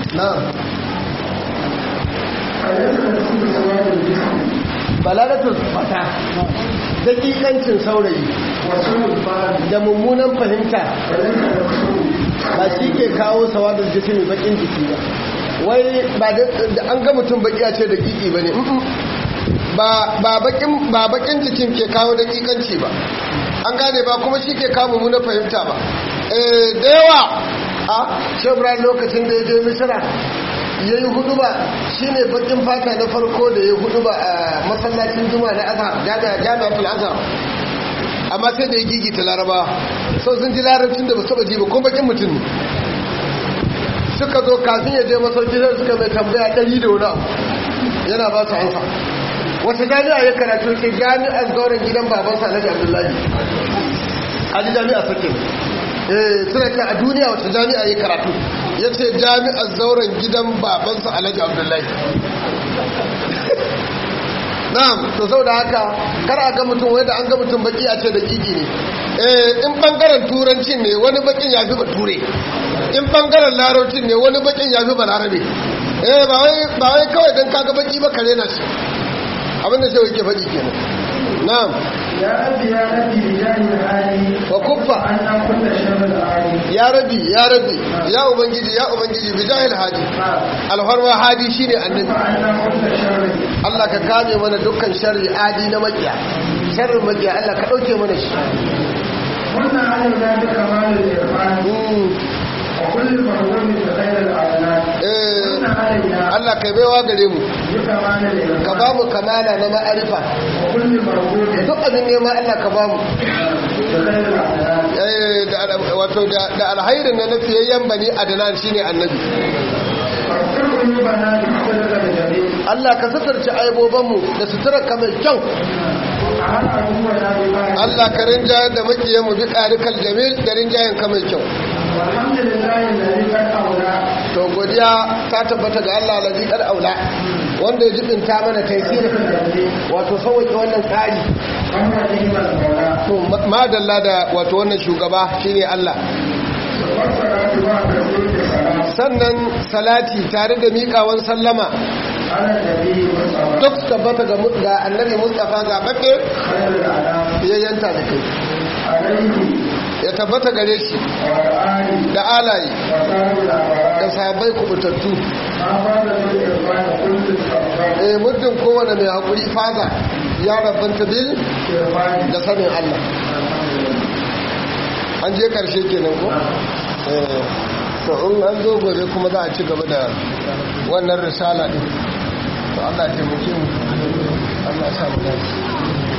na'am أليس نسيب سواد الجسم balalatul fata dakikancin saurayi وسوء الفعل da mummunan fahimta أليس نسيب ba shi ke kawo sawadar jisimi bakin jiki ba wai ba da da an ga mutum baki a ce da kiki ba ne ba ba bakin ba bakin jikin ke kawo dakikanci ba an gane ba kuma shi ke kawo mummunan fahimta ba eh da yawa a shebra lokacin da ya je misira ya yi hudu ba shi ne bakin fata na farko da ya hudu ba a masallacin juma na azhar jami'atul azhar amma sai da ya gigita laraba sau sun ji larabcin da ba saba ji ba ko bakin mutum ne suka zo kafin ya je masauki sai suka mai tambaya ɗari da wani abu yana ba su ansa wata jami'a ya karatu ke jami'ar gauran gidan babansa alhaji abdullahi a ji jami'a sakin eh suna ce a duniya wata jami'a ya karatu ya ce jami'ar zauren gidan babansa alhaji abdullahi na'am to sau da haka kar a ga mutum wai da an ga mutum baki a ce da kiki ne eh in bangaren turancin ne wani bakin ya fi bature in bangaren larabcin ne wani bakin ya fi balarabe eh ba wai ba wai kawai dan kaga baki ba kare na shi abinda sai yake faɗi kenan na'am يا أبي يا أبي بجاه العالي wa kuffa أن كل شر العالي ya rabi ya rabi ya ubangiji ya ubangiji bijahil hadi alfarma hadi shine annabi فأن كل شر Allah ka kame mana dukkan sharri adi na makiya sharrin makiya Allah ka dauke mana shi قلنا علينا بكمال الإرفان Mm, وكل مرغوب بخير الأعلام eh, قلنا علينا Allah kai baiwa gare mu بكمال ka الإرفان ba mu kamala na ma'arifa وكل مرغوب duk abin nema Allah ka ba mu بخير الأعلام Eh, da al- wato da da alhairin na nafiyayyen bani adnan shine annabi واغفر قلوبنا بحسنك الجميل Allah ka suturci aibobanmu da suturar ka mai kyau وعلى عدونا بما Allah ka rinjayar da makiyanmu bi ƙarikal jamil da rinjayen ka mai kyau والحمد لله الذي قد أولى to godiya ta tabbata ga Allah lazi kal aula wanda ya jibinta mana taisir wato sauƙi wannan tsari وهو نعم المولى to ma- madalla da wato wannan shugaba shine Allah والصلاة مع تسليم السلام sannan salati tare da miƙawan sallama على النبي والصلاة duk su tabbata ga mu- ga annabi Mustafa ga bakke خير الأعلام yayyanta da kai عليه ya tabbata gare shi وآله da alaye وسائر da الأبرار sahabbai kubutattu ما فاز بالإرفان كل الأبرار eh muddin kowane mai hakuri faza ya rabanta bil إرفان da sanin Allah an je karshe kenan ko eh to in an zo gobe kuma za a ci gaba da wannan risala din to Allah ya taimake mu Allah ya sa mu dace